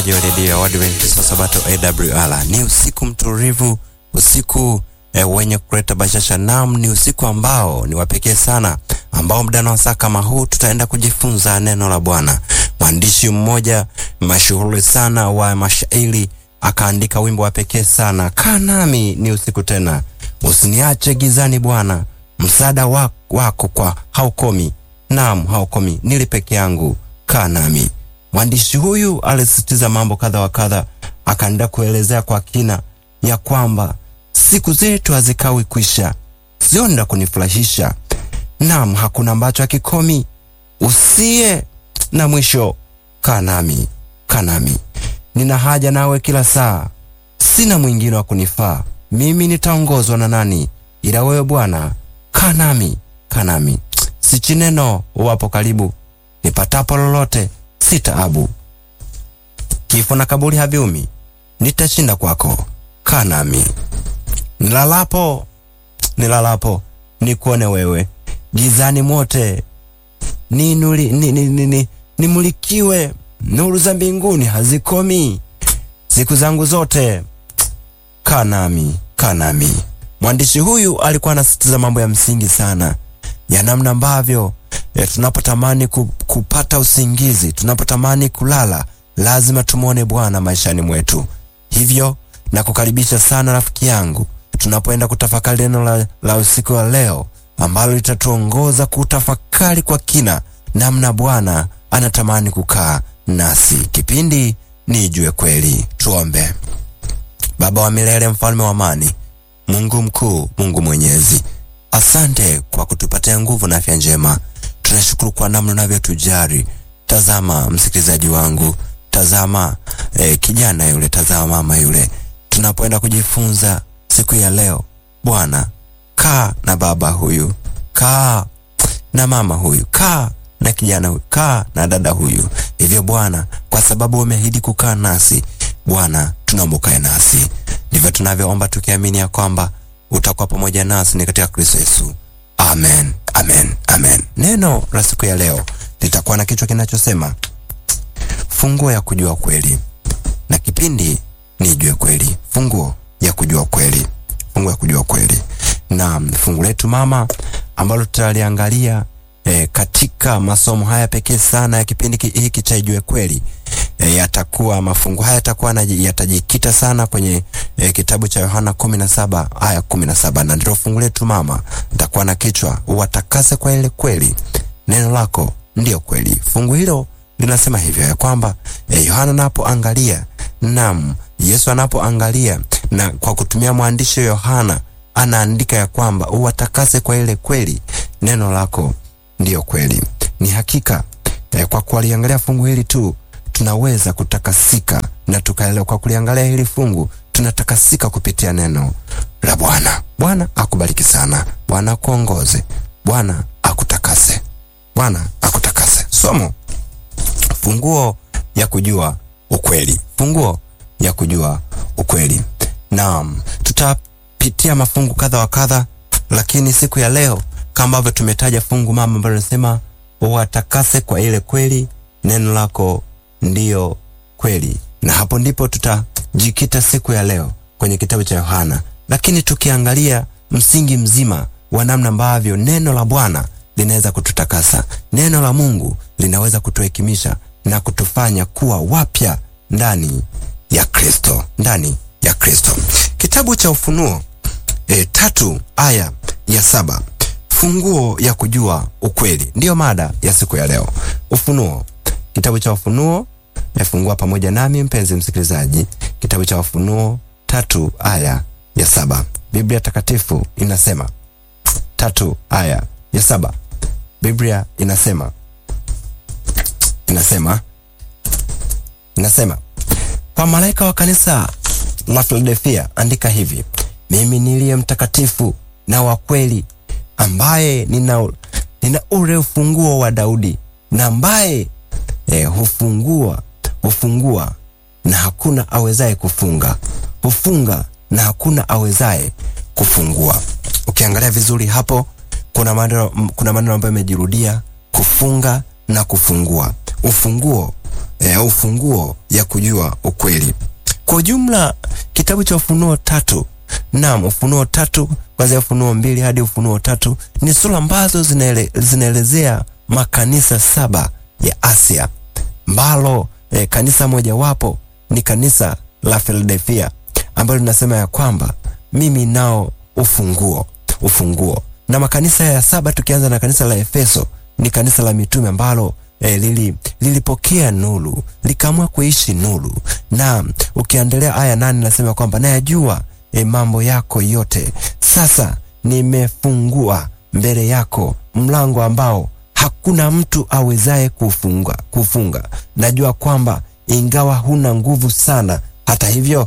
redio ya Waadventista Sabato AWR. Ni usiku mtulivu, usiku e, wenye kuleta bashasha. Nam, ni usiku ambao ni wapekee sana, ambao muda na wasaa kama huu tutaenda kujifunza neno la Bwana. Mwandishi mmoja mashuhuri sana wa mashairi akaandika wimbo wa pekee sana, kaa nami ni usiku tena, usiniache gizani Bwana, msaada wako, wako kwa haukomi. Naam, haukomi, nili peke yangu, kaa nami. Mwandishi huyu alisisitiza mambo kadha wa kadha, akaenda kuelezea kwa kina ya kwamba siku zetu hazikawi kwisha, zionda kunifurahisha. Naam, hakuna ambacho hakikomi, usiye na mwisho. Kaa nami, kaa nami, nina haja nawe kila saa, sina mwingine wa kunifaa. Mimi nitaongozwa na nani ila wewe Bwana? Kaa nami, kaa nami, sichi neno wapo karibu, nipatapo lolote si taabu. Kifo na kaburi haviumi, nitashinda kwako. Kaa nami, nilalapo nilalapo nikuone wewe, gizani mote ninuli, ni, ni, ni, ni, nimulikiwe, nuru za mbinguni hazikomi siku zangu zote. Kaa nami, kaa nami. Mwandishi huyu alikuwa anasisitiza mambo ya msingi sana ya namna ambavyo E, tunapotamani ku, kupata usingizi, tunapotamani kulala, lazima tumwone Bwana maishani mwetu. Hivyo na kukaribisha sana rafiki yangu, tunapoenda kutafakari neno la, la usiku wa leo ambalo litatuongoza kutafakari kwa kina namna Bwana anatamani kukaa nasi. Kipindi ni Ijue Kweli. Tuombe. Baba wa milele, mfalme wa amani, Mungu mkuu, Mungu mwenyezi, asante kwa kutupatia nguvu na afya njema tunashukuru kwa namna unavyotujali. Tazama msikilizaji wangu, tazama eh, kijana yule, tazama mama yule. Tunapoenda kujifunza siku ya leo, Bwana kaa na baba huyu, kaa na mama huyu, kaa na kijana huyu, kaa na dada huyu. Hivyo Bwana, kwa sababu umeahidi kukaa nasi, Bwana tunaomba ukae nasi. Ndivyo tunavyoomba tukiamini ya kwamba utakuwa pamoja nasi ni katika Kristo Yesu. Amen, amen, amen. Neno la siku ya leo litakuwa na kichwa kinachosema funguo ya kujua kweli, na kipindi ni Ijue Kweli, funguo ya kujua kweli, funguo ya kujua kweli. Na fungu letu mama ambalo tutaliangalia e, katika masomo haya pekee sana ya kipindi hiki cha Ijue Kweli e, yatakuwa mafungu haya yatakuwa yatajikita sana kwenye e, kitabu cha Yohana kumi na saba aya kumi na saba na ndilo fungu letu mama. Nitakuwa na kichwa uwatakase kwa ile kweli, neno lako ndiyo kweli. Fungu hilo linasema hivyo ya kwamba e, Yohana anapoangalia nam Yesu anapoangalia na kwa kutumia mwandishi Yohana anaandika ya kwamba uwatakase kwa ile kweli, neno lako ndiyo kweli. Ni hakika e, kwa kuliangalia fungu hili tu tunaweza kutakasika na tukaelewa. Kwa kuliangalia hili fungu tunatakasika kupitia neno la Bwana. Bwana akubariki sana, Bwana akuongoze, Bwana akutakase, Bwana akutakase. Somo funguo ya kujua ukweli, funguo ya kujua ukweli. Naam, tutapitia mafungu kadha wa kadha, lakini siku ya leo kama ambavyo tumetaja fungu mama ambalo linasema watakase kwa ile kweli, neno lako ndiyo kweli, na hapo ndipo tutajikita siku ya leo kwenye kitabu cha Yohana, lakini tukiangalia msingi mzima wa namna ambavyo neno la Bwana linaweza kututakasa. Neno la Mungu linaweza kutuhekimisha na kutufanya kuwa wapya ndani ya Kristo, ndani ya Kristo. Kitabu cha Ufunuo e, tatu aya ya saba funguo ya kujua ukweli, ndiyo mada ya siku ya leo. Ufunuo, kitabu cha Ufunuo Nafungua pamoja nami mpenzi msikilizaji, kitabu cha Ufunuo tatu aya ya saba. Biblia takatifu inasema tatu aya ya saba. Biblia inasema inasema inasema, kwa malaika wa kanisa la Filadelfia andika hivi, mimi niliye mtakatifu na wa kweli, ambaye nina, nina ule ufunguo wa Daudi na ambaye eh, hufungua hufungua na hakuna awezaye kufunga, hufunga na hakuna awezaye kufungua. Ukiangalia vizuri hapo, kuna maneno kuna maneno ambayo yamejirudia: kufunga na kufungua. Ufunguo e, ufunguo ya kujua ukweli. Kwa ujumla kitabu cha Ufunuo tatu Naam, Ufunuo tatu kwanzia Ufunuo mbili hadi Ufunuo tatu ni sura ambazo zinaele, zinaelezea makanisa saba ya Asia ambalo eh, kanisa mojawapo ni kanisa la Philadelphia ambalo linasema ya kwamba mimi nao ufunguo ufunguo. Na makanisa ya saba tukianza na kanisa la Efeso ni kanisa la mitume ambalo eh, lili, lilipokea nuru likaamua kuishi nuru, na ukiendelea aya nane nasema kwamba nayajua e, mambo yako yote. Sasa nimefungua mbele yako mlango ambao hakuna mtu awezaye kufunga, kufunga. Najua kwamba ingawa huna nguvu sana, hata hivyo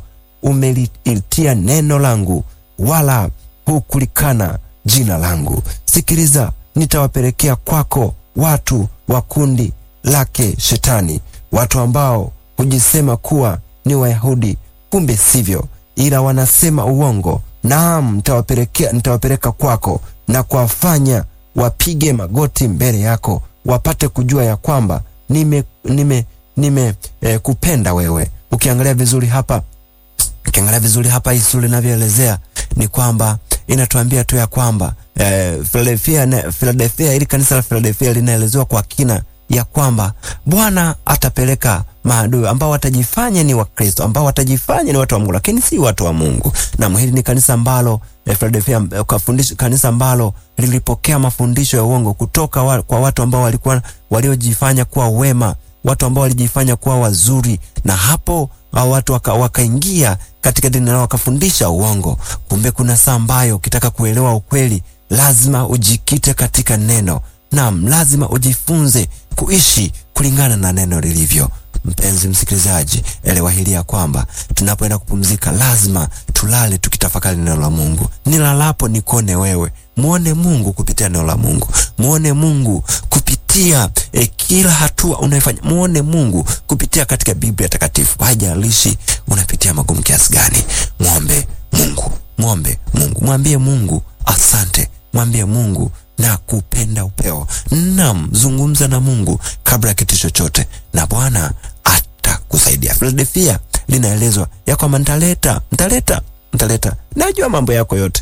umelitia neno langu, wala hukulikana jina langu. Sikiliza, nitawapelekea kwako watu wa kundi lake Shetani, watu ambao hujisema kuwa ni Wayahudi, kumbe sivyo ila wanasema uongo. Naam, nitawapelekea nitawapeleka kwako na kuwafanya wapige magoti mbele yako, wapate kujua ya kwamba nime nime nime eh, kupenda wewe. Ukiangalia vizuri hapa, ukiangalia vizuri hapa, hii sura inavyoelezea ni kwamba inatuambia tu ya kwamba eh, Philadelphia, Philadelphia, ili kanisa la Philadelphia linaelezewa kwa kina ya kwamba Bwana atapeleka maadui ambao watajifanya ni Wakristo, ambao watajifanya ni watu wa Mungu, lakini si watu wa Mungu. Na hili ni kanisa ambalo eh, Philadelphia, kanisa ambalo lilipokea mafundisho ya uongo kutoka wa, kwa watu ambao walikuwa waliojifanya kuwa wema, watu ambao walijifanya kuwa wazuri, na hapo hao watu wakaingia waka katika dini nao wakafundisha uongo. Kumbe kuna saa ambayo ukitaka kuelewa ukweli lazima ujikite katika neno. Naam, lazima ujifunze kuishi kulingana na neno lilivyo. Mpenzi msikilizaji, elewa hili ya kwamba tunapoenda kupumzika lazima tulale tukitafakari neno la Mungu. Nilalapo nikone wewe, muone Mungu kupitia neno la Mungu, muone Mungu kupitia eh, kila hatua unayofanya, muone Mungu kupitia katika Biblia takatifu. Haijalishi unapitia magumu kiasi gani, mwombe Mungu, mwombe Mungu, mwambie Mungu asante, mwambie Mungu na kupenda upeo. Naam, zungumza na Mungu kabla ya kitu chochote, na Bwana atakusaidia. Philadelphia linaelezwa ya kwamba nitaleta, nitaleta, nitaleta, najua mambo yako yote.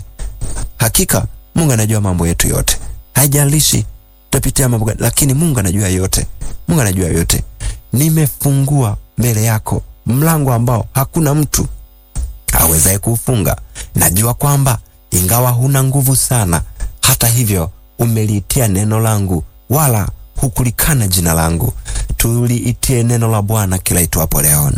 Hakika Mungu anajua mambo yetu yote, haijalishi tutapitia mambo gani, lakini Mungu anajua yote. Mungu anajua yote. Nimefungua mbele yako mlango ambao hakuna mtu awezaye kuufunga. Najua kwamba ingawa huna nguvu sana, hata hivyo umeliitia neno langu, wala hukulikana jina langu. Tuliitie neno la Bwana kila itwapo leo,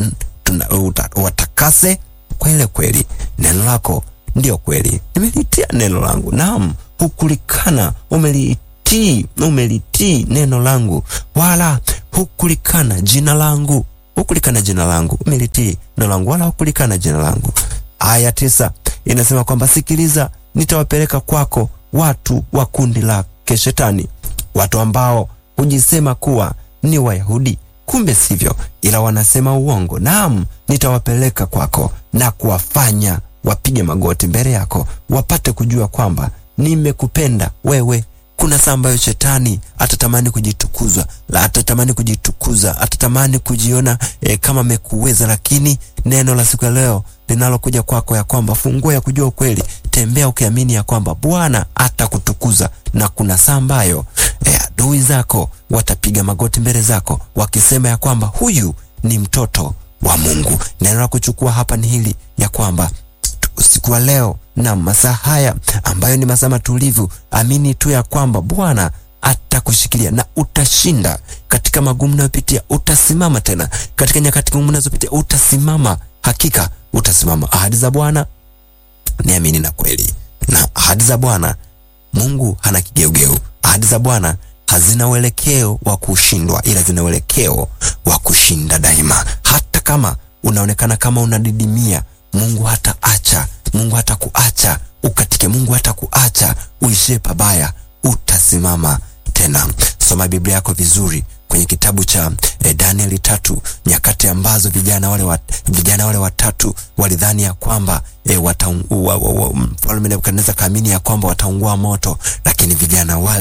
watakase kwa ile kweli. Neno lako ndio kweli. Nimeliitia neno langu, naam, hukulikana. Umeliitii, umelitii neno langu, wala hukulikana jina langu. Hukulikana jina langu, umelitii neno langu, wala hukulikana jina langu. Aya tisa inasema kwamba sikiliza, nitawapeleka kwako watu wa kundi lake Shetani, watu ambao hujisema kuwa ni Wayahudi, kumbe sivyo, ila wanasema uongo. Naam, nitawapeleka kwako na kuwafanya wapige magoti mbele yako, wapate kujua kwamba nimekupenda wewe. Kuna saa ambayo shetani atatamani kujitukuza, la atatamani kujitukuza, atatamani kujiona eh, kama amekuweza, lakini neno la siku ya leo linalokuja kwako ya kwamba funguo ya kujua ukweli, tembea ukiamini ya kwamba Bwana atakutukuza, na kuna saa ambayo eh, adui zako watapiga magoti mbele zako wakisema ya kwamba huyu ni mtoto wa Mungu. Neno la kuchukua hapa ni hili ya kwamba usiku wa leo na masaa haya ambayo ni masaa matulivu, amini tu ya kwamba Bwana atakushikilia na utashinda katika magumu unayopitia. Utasimama tena katika nyakati ngumu unazopitia, utasimama. Hakika utasimama. Ahadi za Bwana ni amini na kweli, na ahadi za Bwana Mungu hana kigeugeu. Ahadi za Bwana hazina uelekeo wa kushindwa, ila zina uelekeo wa kushinda daima. Hata kama unaonekana kama unadidimia, Mungu hata acha Mungu hata kuacha ukatike. Mungu hata kuacha uishie pabaya, utasimama tena. Soma Biblia yako vizuri kwenye kitabu cha eh, Danieli tatu, nyakati ambazo vijana wale wat, vijana wale watatu walidhani ya kwamba eh, mfalme Nebukadneza kaamini ya kwamba wataungua moto, lakini vijana wale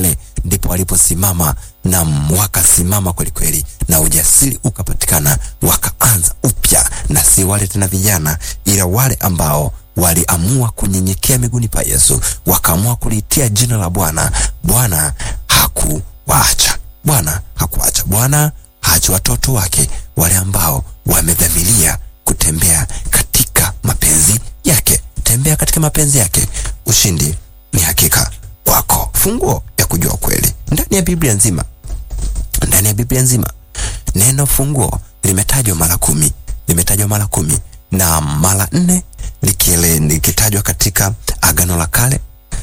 ndipo waliposimama na wakasimama kwelikweli, na ujasiri ukapatikana, wakaanza upya, na si wale tena vijana, ila wale ambao waliamua kunyenyekea miguuni pa Yesu, wakaamua kulitia jina la Bwana. Bwana hakuwaacha, Bwana hakuacha, Bwana haachi watoto wake wale ambao wamedhamiria kutembea katika mapenzi yake. Tembea katika mapenzi yake, ushindi ni hakika kwako. Funguo ya kujua kweli ndani ya Biblia nzima, ndani ya Biblia nzima neno funguo limetajwa mara kumi, limetajwa mara kumi na mara nne likiele likitajwa katika Agano la Kale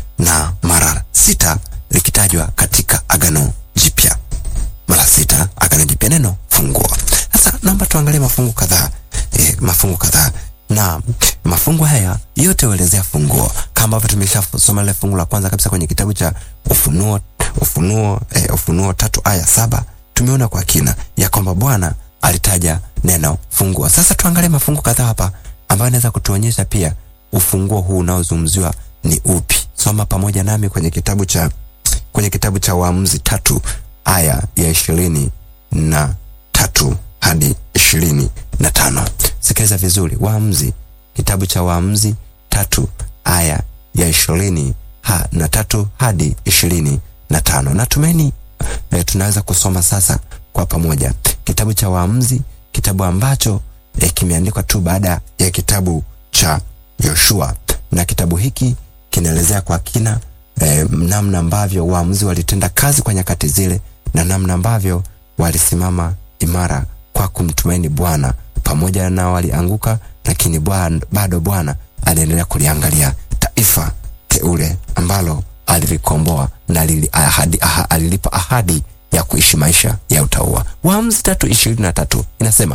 na mara sita likitajwa katika Agano Jipya, mara sita Agano Jipya neno funguo. Sasa naomba tuangalie mafungu kadhaa e, mafungu kadhaa na mafungu haya yote huelezea funguo kama ambavyo tumeshasoma ile fungu la kwanza kabisa kwenye kitabu cha Ufunuo Ufunuo eh, Ufunuo tatu aya saba tumeona kwa kina ya kwamba Bwana alitaja neno funguo. Sasa tuangalie mafungu kadhaa hapa ambayo inaweza kutuonyesha pia ufunguo huu unaozungumziwa ni upi. Soma pamoja nami kwenye kitabu cha kwenye kitabu cha Waamuzi tatu aya ya ishirini na tatu hadi ishirini na tano. Sikiliza vizuri, Waamuzi, kitabu cha Waamuzi tatu aya ya ishirini ha, na tatu hadi ishirini na tano. Natumaini e, tunaweza kusoma sasa kwa pamoja kitabu cha Waamuzi, kitabu ambacho e, kimeandikwa tu baada ya kitabu cha Yoshua, na kitabu hiki kinaelezea kwa kina e, namna ambavyo waamuzi walitenda kazi kwa nyakati zile na namna ambavyo walisimama imara kwa kumtumaini Bwana. Pamoja na walianguka, lakini bwana, bado Bwana aliendelea kuliangalia taifa teule ambalo alilikomboa na alili, ahadi, aha, alilipa ahadi ya kuishi maisha ya utauwa. Waamuzi tatu ishirini na tatu inasema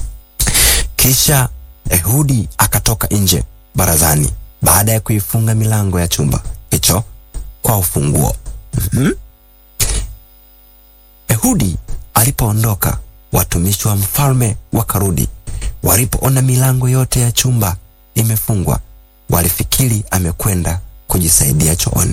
kisha Ehudi akatoka nje barazani baada ya kuifunga milango ya chumba hicho kwa ufunguo. mm-hmm. Ehudi alipoondoka, watumishi wa mfalme wakarudi. Walipoona milango yote ya chumba imefungwa, walifikiri amekwenda kujisaidia chooni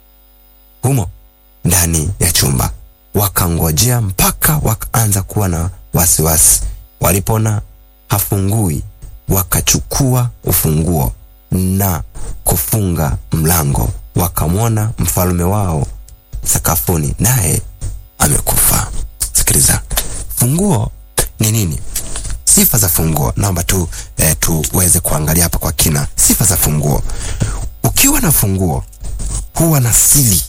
humo ndani ya chumba. Wakangojea mpaka wakaanza kuwa na wasiwasi. Walipoona hafungui, wakachukua ufunguo na kufunga mlango. Wakamwona mfalme wao sakafuni, naye amekufa. Sikiliza, funguo ni nini? Sifa za funguo, naomba tu eh, tuweze kuangalia hapa kwa kina sifa za funguo. Ukiwa na funguo huwa na siri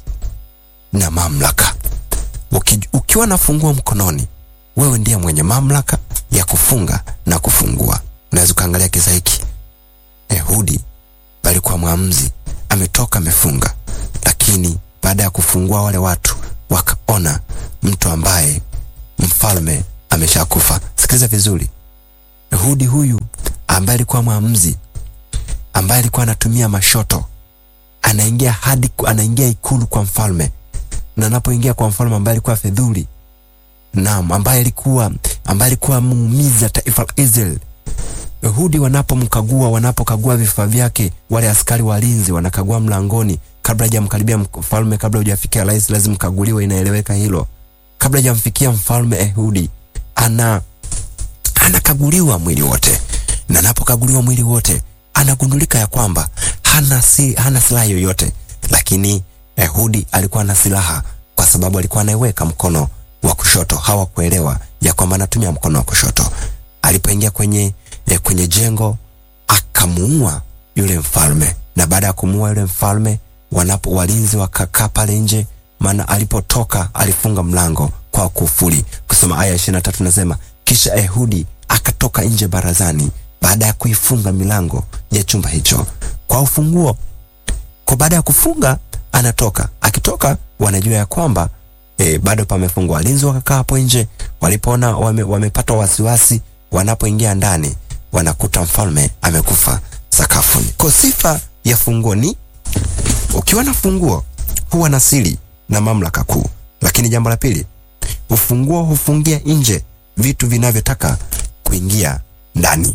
na mamlaka. Uki, ukiwa na funguo mkononi, wewe ndiye mwenye mamlaka ya kufunga na kufungua. Unaweza ukaangalia kisa hiki. Ehudi alikuwa mwamuzi, ametoka amefunga, lakini baada ya kufungua wale watu wakaona mtu ambaye mfalme ameshakufa. Sikiliza vizuri, Ehudi huyu ambaye alikuwa mwamuzi, ambaye alikuwa anatumia mashoto, anaingia hadi anaingia ikulu kwa mfalme, na anapoingia kwa mfalme ambaye alikuwa fedhuli, naam, ambaye alikuwa ambaye alikuwa muumiza taifa la Israeli Ehudi wanapomkagua wanapokagua vifaa vyake, wale askari walinzi wanakagua mlangoni, kabla hajamkaribia mfalme, kabla hujafikia rais, lazima kaguliwe. Inaeleweka hilo. Kabla hajamfikia mfalme, Ehudi ana anakaguliwa mwili wote, na anapokaguliwa mwili wote anagundulika ya kwamba hana si, hana silaha yoyote, lakini Ehudi alikuwa na silaha kwa sababu alikuwa anaiweka mkono wa kushoto. Hawakuelewa ya kwamba anatumia mkono wa kushoto. Alipoingia kwenye ya kwenye jengo akamuua yule mfalme, na baada ya kumuua yule mfalme, wanapo walinzi wakakaa pale nje, maana alipotoka alifunga mlango kwa kufuli. Kusoma aya ishirini na tatu nasema, kisha Ehudi akatoka nje barazani baada ya kuifunga milango ya chumba hicho kwa ufunguo. Kwa baada ya kufunga anatoka, akitoka wanajua ya kwamba e, bado pamefungwa. Walinzi wakakaa hapo nje, walipoona wame, wamepata wasiwasi, wanapoingia ndani wanakuta mfalme amekufa sakafuni. Kwa sifa ya funguo ni ukiwa na funguo huwa na siri na mamlaka kuu. Lakini jambo la pili, ufunguo hufungia nje vitu vinavyotaka kuingia ndani.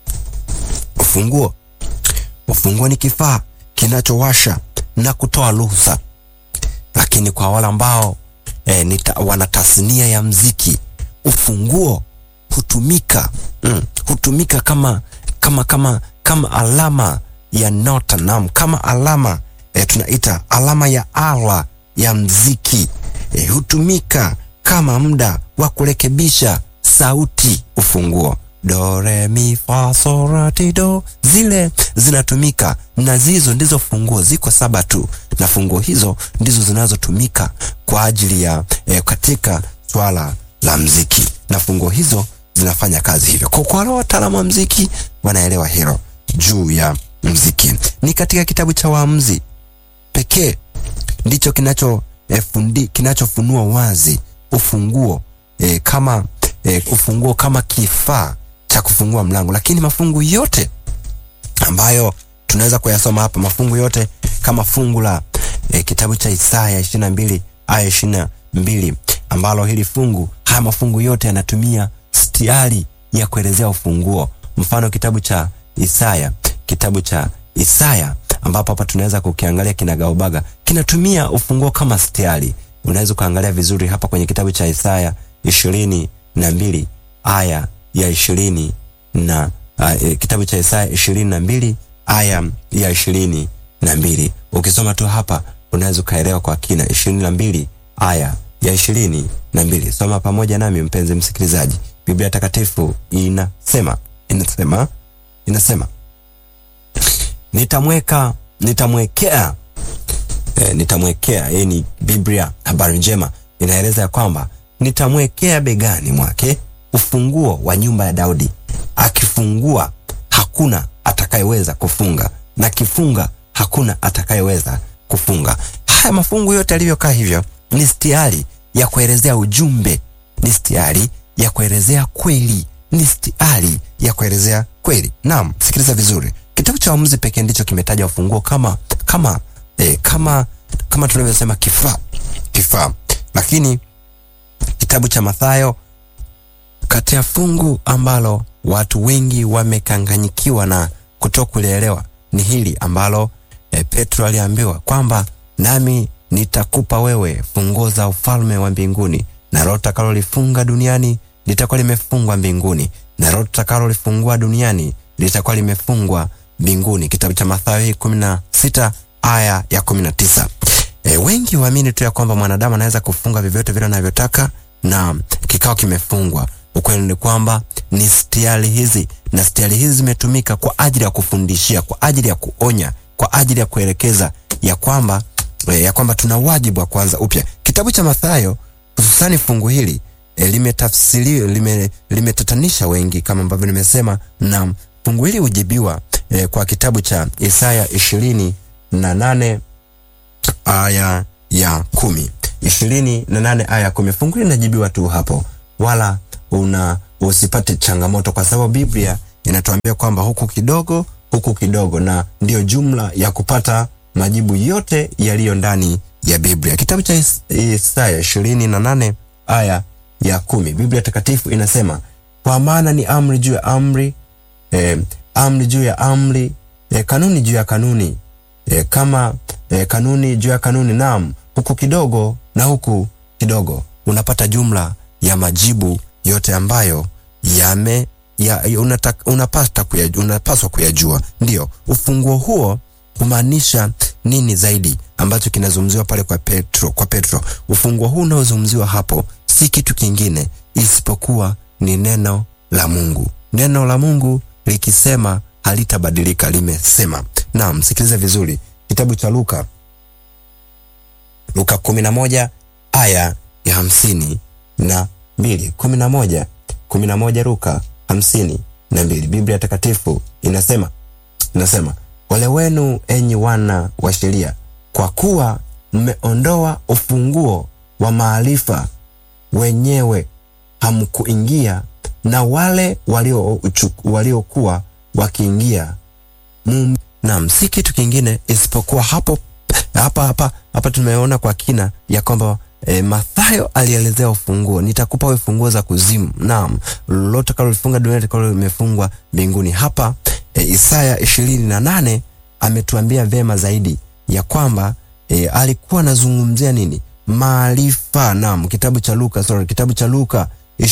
Ufunguo, ufunguo ni kifaa kinachowasha na kutoa ruhusa lakini kwa wale ambao e, nita, wana tasnia ya mziki, ufunguo hutumika mm, hutumika kama kama kama kama alama ya nota nam, kama alama e, tunaita alama ya ala ya mziki e, hutumika kama muda wa kurekebisha sauti. Ufunguo do re mi fa so la ti do, zile zinatumika na zizo ndizo funguo, ziko saba tu, na funguo hizo ndizo zinazotumika kwa ajili ya e, katika swala la mziki, na funguo hizo zinafanya kazi hivyo. Kwa wale wataalamu wa mziki wanaelewa hilo juu ya mziki. Ni katika kitabu cha Waamuzi pekee ndicho kinacho e, fundi kinachofunua wazi ufunguo e, kama e, ufunguo kama kifaa cha kufungua mlango, lakini mafungu yote ambayo tunaweza kuyasoma hapa, mafungu yote kama fungu la e, kitabu cha Isaya ishirini na mbili aya ishirini na mbili ambalo hili fungu, haya mafungu yote yanatumia stiari ya kuelezea ufunguo. Mfano kitabu cha Isaya, kitabu cha Isaya ambapo hapa tunaweza kukiangalia kinagaubaga, kinatumia ufunguo kama stiari. Unaweza kuangalia vizuri hapa kwenye kitabu cha Isaya ishirini na mbili aya ya ishirini na uh, e, kitabu cha Isaya ishirini na mbili aya ya ishirini na mbili Ukisoma tu hapa unaweza ukaelewa kwa kina. ishirini na mbili aya ya ishirini na mbili Soma pamoja nami mpenzi msikilizaji. Biblia Takatifu inasema inasema inasema nitamweka nitamwekea e, nitamwekea. Hii ni Biblia habari njema inaeleza ya kwamba nitamwekea begani mwake ufunguo wa nyumba ya Daudi, akifungua hakuna atakayeweza kufunga, na kifunga hakuna atakayeweza kufunga. Haya mafungu yote yalivyokaa hivyo ni stiari ya kuelezea ujumbe, ni stiari ya kuelezea kweli, ni stiari ya kuelezea kweli. Naam, sikiliza vizuri, kitabu cha Waamuzi pekee ndicho kimetaja ufunguo kama kama eh, kama kama tunavyosema kifaa kifaa, lakini kitabu cha Mathayo kati ya fungu ambalo watu wengi wamekanganyikiwa na kutokulielewa ni hili ambalo e, Petro aliambiwa kwamba nami nitakupa wewe funguo za ufalme wa mbinguni, na lolote utakalolifunga duniani litakuwa limefungwa mbinguni, na lolote utakalolifungua duniani litakuwa limefungwa mbinguni. Kitabu cha Mathayo hii kumi na sita aya ya kumi na tisa. E, wengi waamini tu ya kwamba mwanadamu anaweza kufunga vyovyote vile anavyotaka na kikao kimefungwa. Ukweli ni kwamba ni stiari hizi na stiari hizi zimetumika kwa ajili ya kufundishia, kwa ajili ya kuonya, kwa ajili ya kuelekeza ya kwamba e, ya kwamba tuna wajibu wa kuanza upya. Kitabu cha Mathayo hususani fungu hili e, limetafsiriwa lime, limetatanisha wengi kama ambavyo nimesema, na fungu hili hujibiwa e, kwa kitabu cha Isaya ishirini na nane aya ya kumi ishirini na nane aya ya kumi Fungu hili linajibiwa tu hapo, wala una usipate changamoto, kwa sababu Biblia inatuambia kwamba huku kidogo huku kidogo, na ndiyo jumla ya kupata majibu yote yaliyo ndani ya Biblia. Kitabu cha Is Isaya ishirini na nane aya ya kumi Biblia Takatifu inasema kwa maana ni amri juu ya amri, eh, amri juu ya amri, eh, kanuni juu ya kanuni, eh, kama eh, kanuni juu ya kanuni, naam, huku kidogo na huku kidogo, unapata jumla ya majibu yote ambayo yame ya, unataka, unapata kuyajua, unapaswa kuyajua. Ndiyo ufunguo huo kumaanisha nini zaidi ambacho kinazungumziwa pale kwa Petro, kwa Petro. Ufunguo huu unaozungumziwa hapo si kitu kingine isipokuwa ni neno la Mungu. Neno la Mungu likisema halitabadilika, limesema. Naam, msikilize vizuri, kitabu cha Luka, Luka kumi na moja aya ya hamsini na mbili kumi na moja kumi na moja Luka hamsini na mbili Biblia Takatifu inasema inasema Ole wenu enyi wana wa sheria, kwa kuwa mmeondoa ufunguo wa maarifa, wenyewe hamkuingia, na wale waliokuwa walio wakiingia. Naam, si kitu kingine isipokuwa hapo hapa hapa hapa tumeona kwa kina ya kwamba E, Mathayo alielezea ufunguo, nitakupa wewe funguo za kuzimu. Naam, lolote kalolifunga duniani litakalo limefungwa mbinguni. Hapa e, Isaya ishirini na nane ametuambia vema zaidi ya kwamba e, alikuwa anazungumzia nini? Maarifa. Naam, kitabu cha Luka, sorry, kitabu cha Luka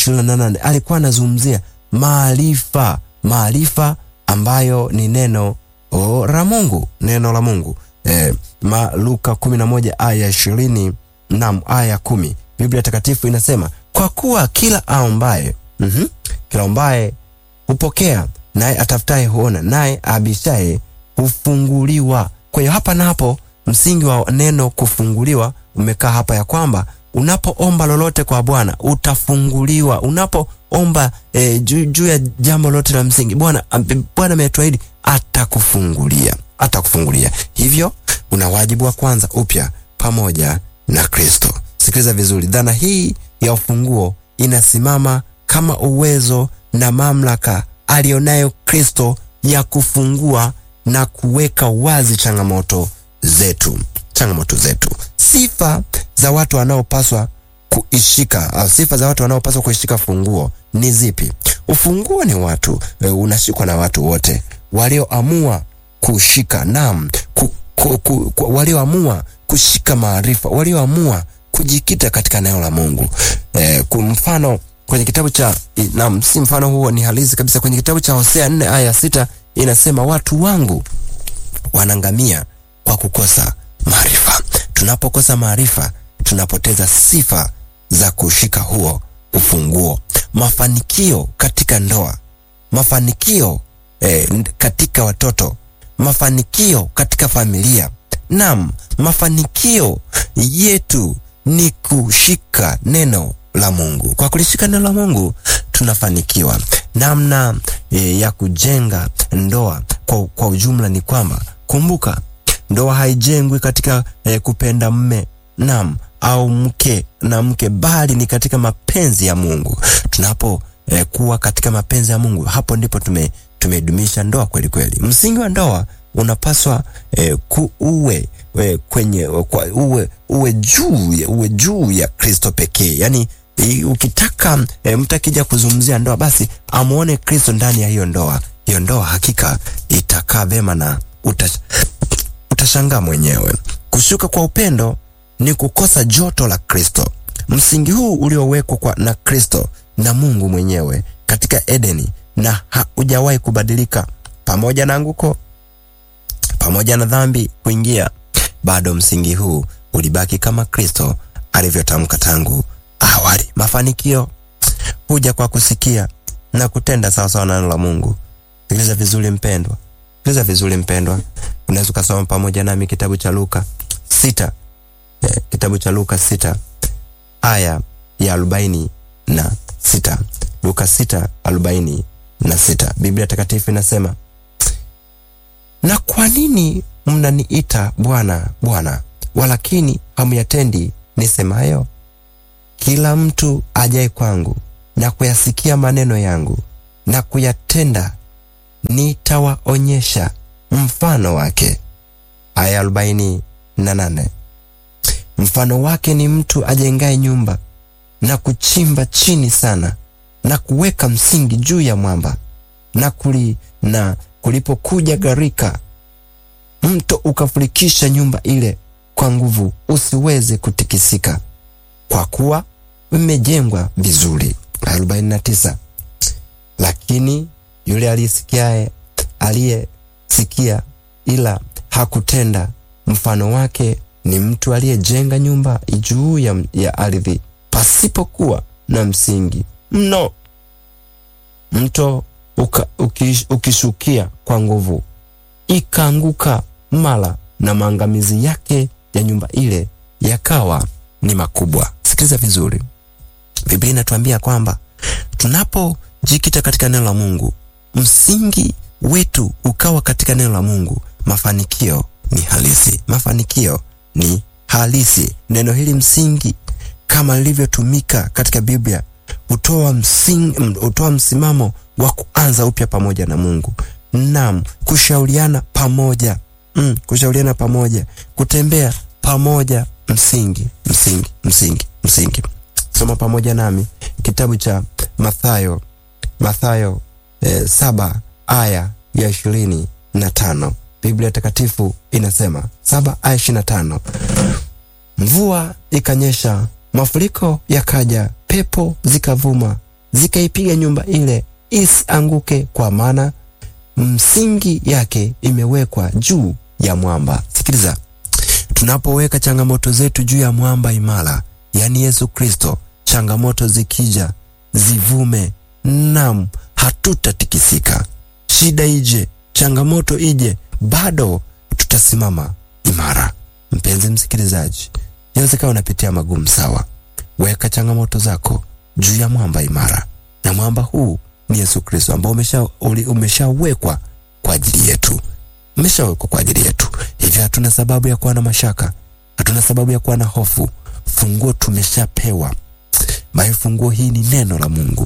28 alikuwa anazungumzia maarifa, maarifa ambayo ni neno oh, la Mungu, neno la Mungu e, ma, Luka 11 aya 20 naam, aya kumi Biblia takatifu inasema kwa kuwa kila aombaye mm -hmm, kila aombaye hupokea, naye atafutaye huona, naye abishaye hufunguliwa. Kwa hiyo hapa na hapo msingi wa neno kufunguliwa umekaa hapa, ya kwamba unapoomba lolote kwa Bwana utafunguliwa. Unapoomba e, juu juu ya jambo lolote la msingi, Bwana Bwana ametuahidi atakufungulia, atakufungulia. Hivyo una wajibu wa kwanza upya pamoja na Kristo. Sikiliza vizuri, dhana hii ya ufunguo inasimama kama uwezo na mamlaka alionayo Kristo ya kufungua na kuweka wazi changamoto zetu, changamoto zetu. Sifa za watu wanaopaswa kuishika au sifa za watu wanaopaswa kuishika funguo ni zipi? Ufunguo ni watu e, unashikwa na watu wote walioamua kushika, naam, ku, ku, ku, ku, walioamua kushika maarifa, walioamua kujikita katika neno la Mungu. E, kwa mfano kwenye kitabu cha naam, si mfano huo, ni halisi kabisa. Kwenye kitabu cha Hosea 4 aya sita inasema watu wangu wanangamia kwa kukosa maarifa. Tunapokosa maarifa, tunapoteza sifa za kushika huo ufunguo. Mafanikio katika ndoa, mafanikio eh, katika watoto, mafanikio katika familia, naam, mafanikio yetu ni kushika neno la Mungu. Kwa kulishika neno la Mungu tunafanikiwa. Namna e, ya kujenga ndoa kwa, kwa ujumla ni kwamba kumbuka, ndoa haijengwi katika e, kupenda mme nam au mke na mke, bali ni katika mapenzi ya Mungu. Tunapo e, kuwa katika mapenzi ya Mungu, hapo ndipo tume tumedumisha ndoa kweli kweli. Msingi wa ndoa unapaswa e, kuuwe e, kwenye kwa, uwe uwe juu uwe juu ya Kristo pekee. Yani e, ukitaka e, mtu akija kuzungumzia ndoa, basi amuone Kristo ndani ya hiyo ndoa. Hiyo ndoa hakika itakaa vema na utash, utashangaa mwenyewe. Kushuka kwa upendo ni kukosa joto la Kristo. Msingi huu uliowekwa kwa na Kristo na Mungu mwenyewe katika Edeni na haujawahi kubadilika, pamoja na anguko, pamoja na dhambi kuingia, bado msingi huu ulibaki kama Kristo alivyotamka tangu awali. Mafanikio huja kwa kusikia na kutenda sawasawa na neno la Mungu. Sikiliza vizuri mpendwa, sikiliza vizuri mpendwa. Unaweza ukasoma pamoja nami kitabu cha Luka sita eh, kitabu cha Luka sita aya ya arobaini na sita Luka sita arobaini na sita Biblia Takatifu inasema, na kwa nini mnaniita Bwana Bwana, walakini hamyatendi nisemayo? Kila mtu ajaye kwangu na kuyasikia maneno yangu na kuyatenda, nitawaonyesha mfano wake. Aya arobaini na nane mfano wake ni mtu ajengaye nyumba na kuchimba chini sana na kuweka msingi juu ya mwamba na kuli, na kulipokuja gharika, mto ukafurikisha nyumba ile kwa nguvu, usiweze kutikisika, kwa kuwa imejengwa vizuri. 49 lakini yule aliyesikiaye aliyesikia ila hakutenda, mfano wake ni mtu aliyejenga nyumba juu ya, ya ardhi pasipokuwa na msingi mno. Mto uka, ukish, ukishukia kwa nguvu ikaanguka mara, na maangamizi yake ya nyumba ile yakawa ni makubwa. Sikiliza vizuri, Biblia inatuambia kwamba tunapojikita katika neno la Mungu, msingi wetu ukawa katika neno la Mungu, mafanikio ni halisi, mafanikio ni halisi. Neno hili msingi, kama lilivyotumika katika Biblia, hutoa msingi, hutoa msimamo wa kuanza upya pamoja na Mungu. Naam, kushauriana pamoja mm, kushauriana pamoja, kutembea pamoja, msingi, msingi, msingi, msingi. Soma pamoja nami kitabu cha Mathayo, Mathayo eh, saba aya ya ishirini na tano Biblia Takatifu inasema saba aya ishirini na tano mvua ikanyesha, mafuriko yakaja, pepo zikavuma, zikaipiga nyumba ile isianguke, kwa maana msingi yake imewekwa juu ya mwamba. Sikiliza, tunapoweka changamoto zetu juu ya mwamba imara, yaani Yesu Kristo, changamoto zikija zivume, nam, hatutatikisika. Shida ije, changamoto ije, bado tutasimama imara. Mpenzi msikilizaji, inawezekana unapitia magumu sawa. Weka changamoto zako juu ya mwamba imara, na mwamba huu ni Yesu Kristo ambao umeshawekwa umesha kwa ajili yetu, umeshawekwa kwa ajili yetu. Hivyo hatuna sababu ya kuwa na mashaka, hatuna sababu ya kuwa na hofu. Funguo tumeshapewa, bali funguo hii ni neno la Mungu,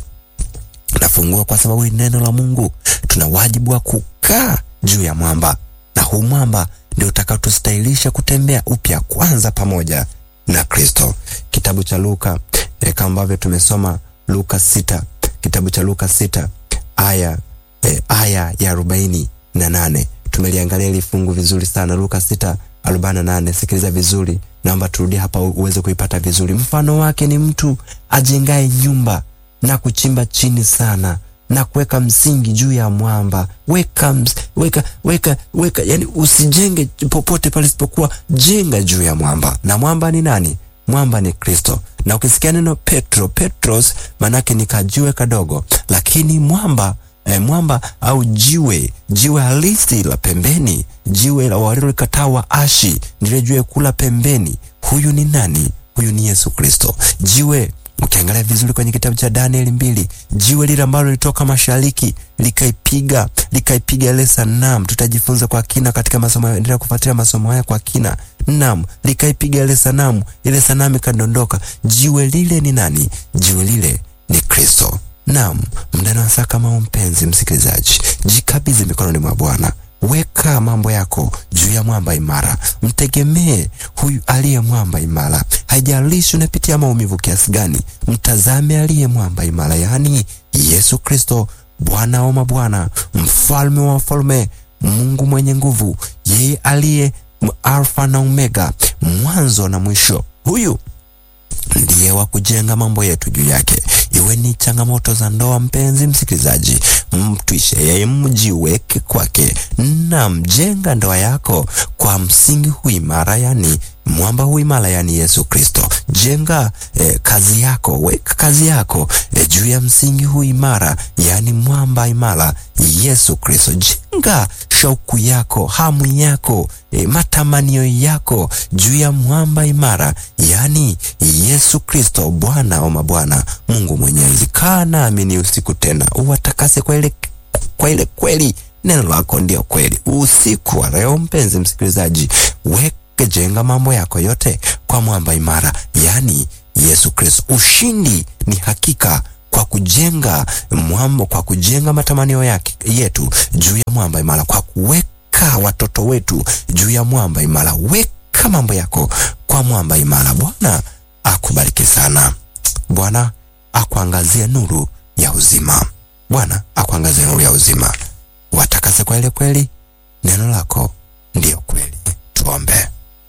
na funguo kwa sababu ni neno la Mungu, tuna wajibu wa kukaa juu ya mwamba, na huu mwamba ndio utakaotustahilisha kutembea upya kwanza pamoja na Kristo. Kitabu cha Luka eh, kama ambavyo tumesoma Luka sita, kitabu cha Luka sita aya eh, aya ya arobaini na nane tumeliangalia hili fungu vizuri sana. Luka sita arobaini na nane Sikiliza vizuri, naomba turudie hapa uweze kuipata vizuri. Mfano wake ni mtu ajengaye nyumba na kuchimba chini sana na kuweka msingi juu ya mwamba. Weka, ms, weka, weka, weka, yani usijenge popote pale isipokuwa jenga juu ya mwamba. Na mwamba ni nani? Mwamba ni Kristo. Na ukisikia neno Petro, Petros manake ni kajiwe kadogo, lakini mwamba eh, mwamba au jiwe, jiwe halisi la pembeni, jiwe la walilolikataa waashi, ndile jiwe kula pembeni. Huyu ni nani? Huyu ni Yesu Kristo. Jiwe Ukiangalia vizuri kwenye kitabu cha Danieli mbili, jiwe lile ambalo lilitoka mashariki likaipiga likaipiga ile sanamu. Tutajifunza kwa kina katika masomo, endelea kufuatilia masomo haya kwa kina. Naam, likaipiga ile sanamu, ile sanamu ikadondoka. Jiwe lile ni nani? Jiwe lile ni Kristo. Naam, mndani wa saa kama mpenzi msikilizaji, jikabidhi mikononi mwa Bwana. Weka mambo yako juu ya mwamba imara, mtegemee huyu aliye mwamba imara. Haijalishi unapitia maumivu kiasi gani, mtazame aliye mwamba imara, yaani Yesu Kristo, Bwana wa mabwana, mfalme wa wafalme, Mungu mwenye nguvu, yeye aliye Alfa na Omega, mwanzo na mwisho. Huyu ndiye wa kujenga mambo yetu juu yake. Iwe ni changamoto za ndoa, mpenzi msikilizaji, mtwishe yeye, mjiweke kwake na mjenga ndoa yako kwa msingi huu imara, yani mwamba huu imara, yani Yesu Kristo. Jenga eh, kazi yako, weka kazi yako eh, juu ya msingi huu imara, yani mwamba imara Yesu Kristo. Jenga shauku yako, hamu yako, eh, matamanio yako juu ya mwamba imara, yani Yesu Kristo, Bwana wa mabwana, Mungu Mwenyezi. Kaa nami ni usiku tena, uwatakase kwa ile kwa ile kweli, neno lako ndio kweli. Usiku wa leo, mpenzi msikilizaji, weke jenga mambo yako yote kwa mwamba imara, yani Yesu Kristo. Ushindi ni hakika kwa kujenga mwamba, kwa kujenga matamanio yake yetu juu ya mwamba imara, kwa kuweka watoto wetu juu ya mwamba imara. Weka mambo yako kwa mwamba imara. Bwana akubariki sana. Bwana akuangazie nuru ya uzima. Bwana akuangazie nuru ya uzima, watakase kwa ile kweli, neno lako ndiyo kweli. Tuombe.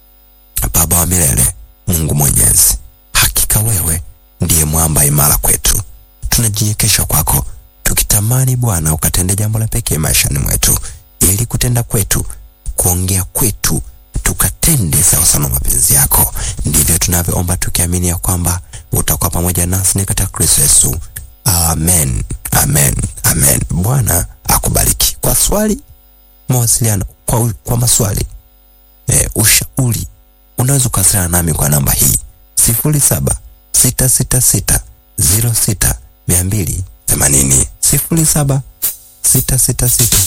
Baba wa milele, Mungu Mwenyezi, hakika wewe ndiye mwamba imara kwetu. Tunajinyekesha kwako tukitamani Bwana ukatende jambo la pekee maishani mwetu, ili kutenda kwetu, kuongea kwetu tukatende sawa sana mapenzi yako. Ndivyo tunavyoomba tukiamini ya kwamba utakuwa pamoja nasi ni katika Kristo Yesu. Amen, amen, amen. Bwana akubariki. Kwa swali, mawasiliano, kwa, kwa maswali e, ushauri, unaweza kuwasiliana nami kwa namba hii sifuri saba sita sita sita ziro sita mia mbili themanini sifuri saba sita sita sita